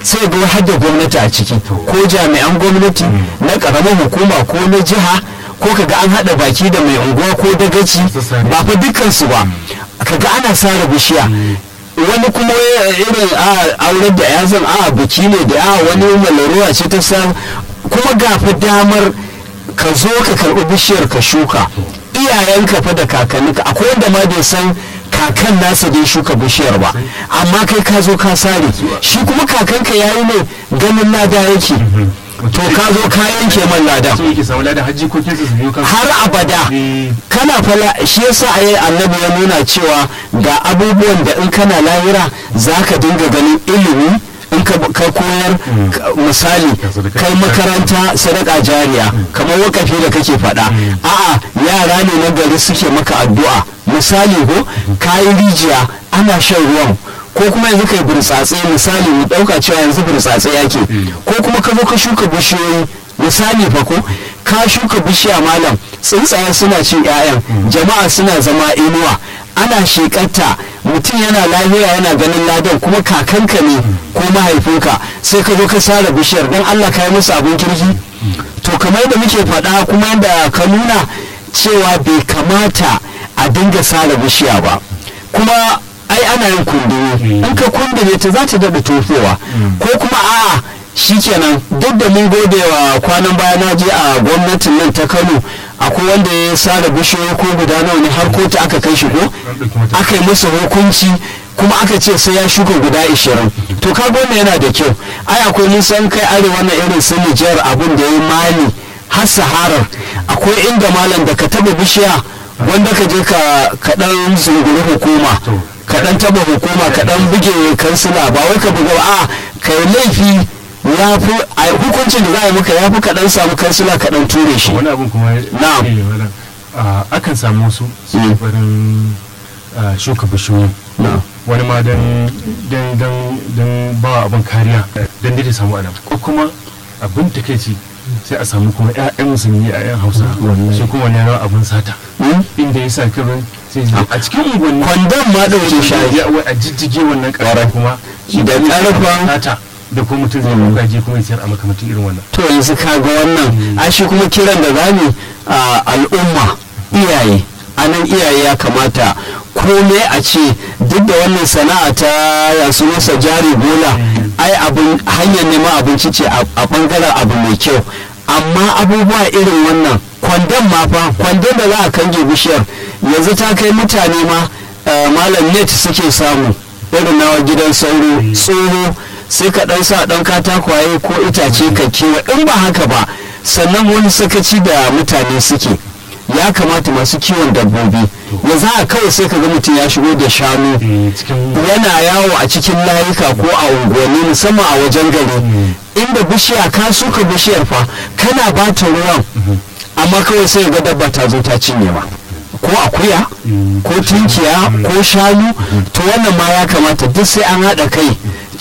sai ga har da gwamnati a ciki ko jami'an gwamnati na karamar hukuma ko na jiha ko kaga an haɗa baki da mai unguwa ko dagaci ba fa dukkansu ba kaga ana sare bishiya wani kuma irin a aurar da yazan a biki ne da a wani malaruwa ce ta sa kuma gafi damar ka zo ka karɓi bishiyar ka shuka iyayenka fa da kakanninka akwai wanda ma bai san kakan nasa dai shuka bishiyar ba amma kai ka zo ka sare shi kuma kakanka yayi ne ganin lada yake to ka zo ka yanke man ladan so yake samu ladan hajji ko kinsa su biyo kan har abada kana fala shi yasa ayi annabi ya nuna cewa ga abubuwan da in kana lahira zaka dinga ganin ilimi in ka koyar misali kai makaranta sadaka jariya kamar wakafi da kake faɗa a'a yara ne na gari suke maka addu'a misali ko kayi rijiya ana shan ruwan ko kuma yanzu kai burtsatse misali mu dauka cewa yanzu burtsatse yake ko kuma ka zo ka shuka bishiyoyi misali fa ko ka shuka bishiya malam tsuntsaye suna cin 'ya'yan jama'a suna zama inuwa ana shekarta mutum yana lafiya yana ganin ladan kuma kakanka ne ko mahaifinka sai ka zo ka sare bishiyar don allah ka yi musu abin kirki to kamar yadda muke faɗa kuma yadda ka nuna cewa bai kamata a dinga sare bishiya ba kuma ai ana yin kundini in ka kundine ta za ta daɗa tofowa ko kuma a'a shikenan duk da mun gode wa kwanan baya na je a gwamnatin nan ta kano akwai wanda ya sare bishiyoyi ko guda nawa ne har kotu aka kai shi ko aka yi masa hukunci kuma aka ce sai ya shuka guda ishirin to ka wannan yana da kyau ai akwai nisan kai arewa na irin su nijar abin da ya yi mali har saharar akwai inda malam da ka taba bishiya wanda ka je ka kaɗan zunguri hukuma kaɗan taba hukuma kaɗan buge kansila ba wai ka buga a kai laifi ya fi a hukuncin da za a yi maka ya fi kaɗan samu kansila kaɗan ture shi wani abin kuma Na'am. eh, malam, ah, akan samu su su Mm. barin ah, shuka bishiyoyi Na'am. wani ma don don don don ba wa abin kariya don dai ta samu adam ko kuma abin takeici sai a samu kuma ƴaƴan musulmi ƴaƴan hausa Wallahi. shi kuma wani ya zama abin sata Hmm? inda ya sa kirin sai ya- a cikin unguwanni kwandon ma ɗauke shayi ya wai a jijjige wannan ƙarfi kuma shi Da ne ƙarfen- sata da kuma mutum zai ɗauka je kuma ya sayar a makamantin irin wannan to yanzu ka ga wannan a shi kuma kiran da zamu a al'umma iyaye a nan iyaye ya kamata kome a ce duk da wannan sana'a ta yasu masa jari bola ai abin hanyar neman abinci ce a a bangaren abu mai kyau amma abubuwa irin wannan kwandon ma fa kwandon da za a kange bishiyar yanzu ta kai mutane ma eh, malam net suke samu irin nawa gidan sauro tsoro sai ka dan sa dan katakwaye ko itace ka kewa in ba haka ba sannan wani sakaci da mutane suke ya kamata masu kiwon dabbobi ya za a kawai sai ka ga mutum ya shigo da shanu Eh, cikin yana yawo a cikin layuka ko a unguwanni musamman a wajen gari inda bishiya ka suka bishiyar fa kana ba ta ruwan amma kawai sai ga dabba ta zo ta cinye ma ko akuya ko tunkiya ko shanu to wannan ma ya kamata duk sai an haɗa kai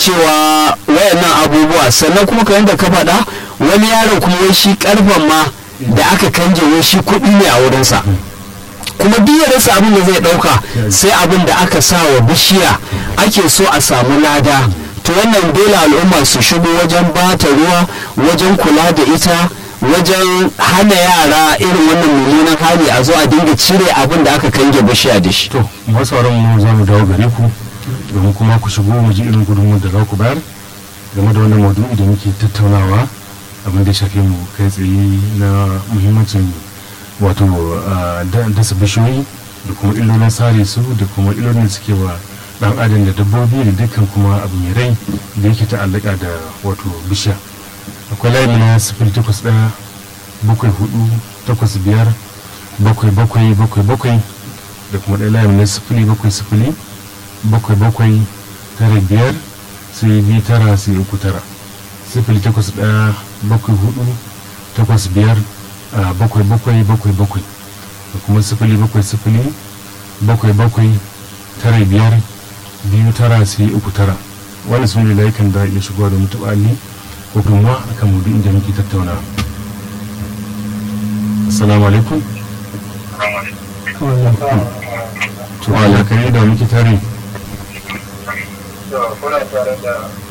cewa wayannan abubuwa sannan kuma kamar da ka faɗa wani yaron kuma wai shi karfan ma da aka kanje wai shi kuɗi ne a wurinsa kuma duk ya rasa abin da zai ɗauka sai abin da aka sa wa bishiya ake so a samu lada to wannan dole al'umma su shigo wajen bata ruwa wajen kula da ita wajen hana yara irin wannan mummunan hali a zo a dinga cire abin da aka kange bishiya da shi to masu sauran mu za mu dawo gare ku domin kuma ku shigo mu ji irin gudunmu da za ku bayar game da wannan maudu'i da muke tattaunawa abin da ya shafe mu kai tsaye na muhimmancin wato ah, da- dasa bishiyoyi da kuma illolin sare su da kuma illolin da suke wa dan adam da dabbobi da dukkan kuma abu mai rai da yake ta'allaka da wato bishiya akwai layi na sifili takwas ɗaya bakwai hudu takwas biyar bakwai bakwai bakwai bakwai da kuma ɗaya layin na sifili bakwai sifili bakwai bakwai tara biyar sai biyu tara sai uku tara sifili takwas ɗaya bakwai hudu takwas biyar a bakwai bakwai bakwai bakwai da kuma sifili bakwai sifili bakwai bakwai tara biyar biyu tara sai uku tara wani sun da layukan da iya shigowa da mutu ɓali ko kuma akan mudu inda muke tattauna assalamu alaikum to alakari da muke tare kuna tare da